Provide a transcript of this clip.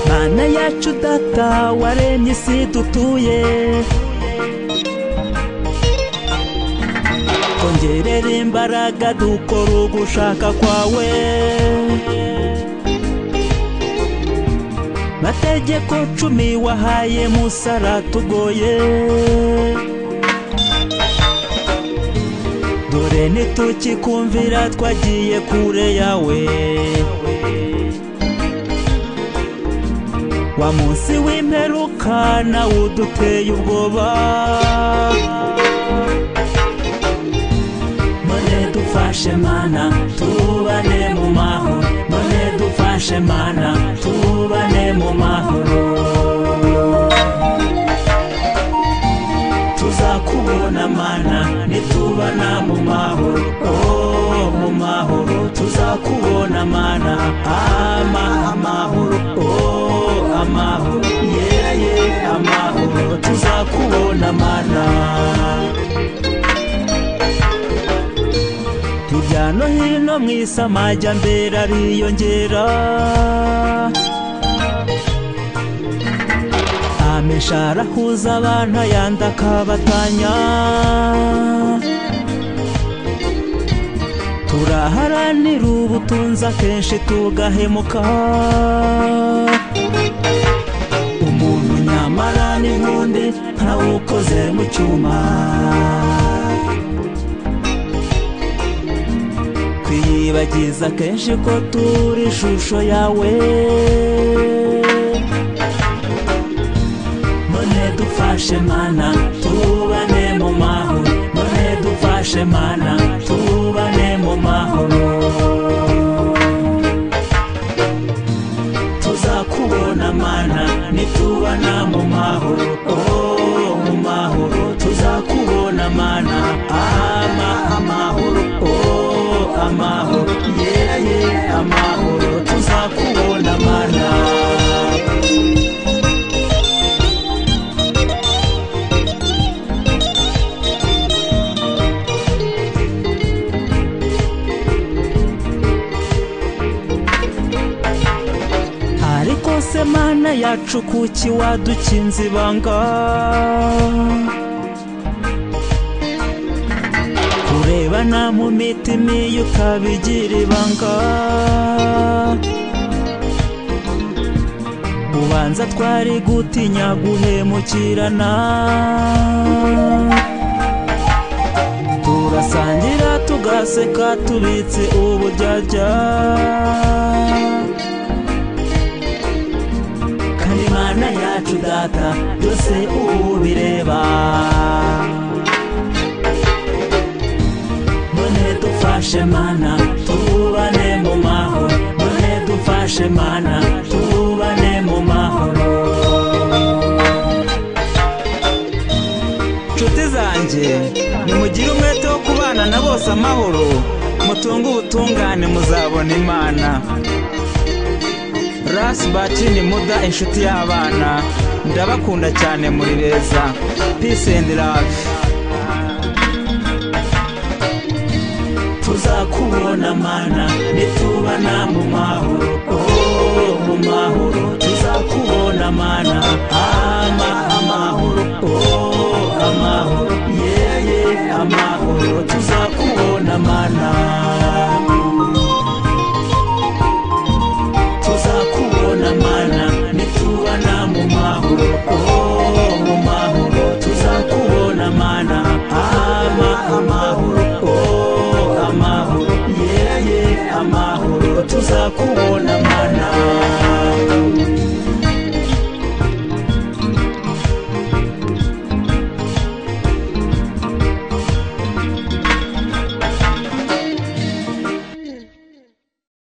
mana yacu data waremye isi dutuye kongerera imbaraga dukora ugushaka kwawe mategeko cumi wahaye musa aratugoye dore ntitukikumvira twagiye kure yawe wa munsi w'imperuka nawe uduteye ubwoba none dufashe mana tubane mu mahoro none dufashe mana tubane mu mahoro tuzakubona mana nitubana mu mahoro oh mu mahoro tuzakubona mana ama amahoro oh amahoro yeah yeah amahoro tuzakubona mana hirya no hino mu isi amajyambere ariyongera amesha arahuza abantu ayandi akabatanya turaharanira ubutunzi akenshi tugahemuka umuntu nyamara n'inkundi ntawukoze mu cyuma twiyibagiza kenshi ko turi ishusho yawe none dufashe mana tubane mu mahoro none dufashe mana tubane mu mahoro tuzakubona mana nitubana mu mahoro oh mu mahoro tuzakubona mana ama amahoro oh amahoro yeah yeah amahoro tuzakubona mana ariko se mana yacu kuki wadukinze ibanga kurebana mu mitima iyo utabigira ibanga ubanza twari gutinya guhemukirana turasangira tugaseka tubitse uburyarya kandi imana yacu data byose ubu bireba none dufashe mana tubane mu mahoro none dufashe mana tubane mu mahoro nshuti zanjye nimugire umwete wo kubana na bose amahoro mutunge ubutungane muzabona imana rasi batini muda inshuti y'abana ndabakunda cyane muri beza peace and love tuzakubona mana nitubana mu mahoro oh mu mahoro tuzakubona mana ama amahoro oh amahoro yeah yeah amahoro tuzakubona mana tuzakubona mana nitubana mu mahoro oh.